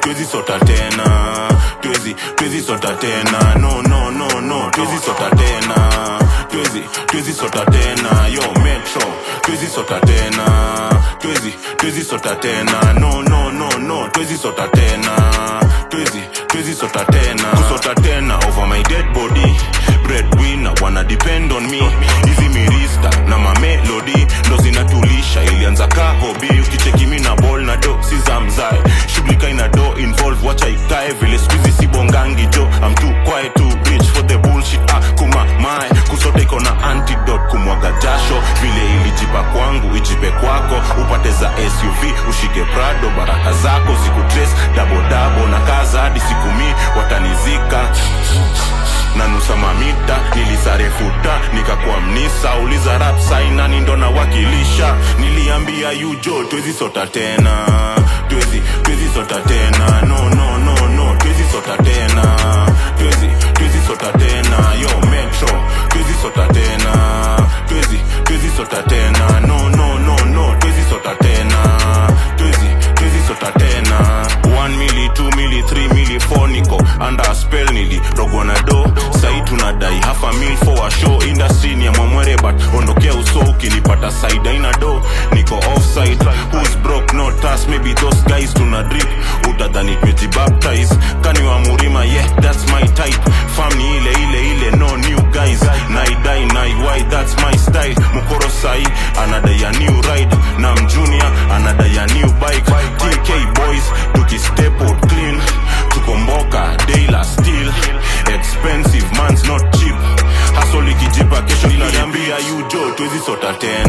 twezi sota tena twezi twezi sota tena no no no no twezi sota tena twezi twezi sota tena yo metro twezi sota tena twezi twezi sota tena no no no no twezi sota tena twezi twezi sota tena kusota tena over my dead body breadwinner wana depend on me hizi mirista na mamelodi ndo zinatulisha ilianza ka hobi ukicheki mi na ball na do si za mzae shughulika ina do involve wacha ikae vile skuizi sibongangi jo I'm too quiet too rich for the bullshit ah, kuma mae kusota iko na antidote kumwaga jasho vile ilijipa kwangu ijipe kwako upate za suv ushike prado baraka zako siku trace dabodabo na kaza hadi siku mi watanizika na nusa mamita nilisarefuta nikakuwa mnisa uliza rap sainani ndo nawakilisha niliambia yujo twezi sota tena twezi twezi sota tena no no no no twezi sota tena twezi twezi sota tena yo metro twezi sota tena twezi twezi sota tena no no no no twezi sota tena twezi twezi sota tena 1 mili 2 mili 3 mili 4 niko under a spell nili rogwa na do sai tunadai half a mil for a show industry ni ya mwamwere but ondokea uso ukinipata side aina do niko offside who's broke not us maybe those guys tuna drip utadhani tumejibaptize kani wa murima yeah that's my type fam ni ile ile ile no new guys naidai naiwai that's my style mukoro sai anadai a new ride na mjunior anadai a new bike tk boys tukistep out clean tukomboka daila still expensive man's not cheap hasol ikijipa kesho niliambia yujo twezi sota tena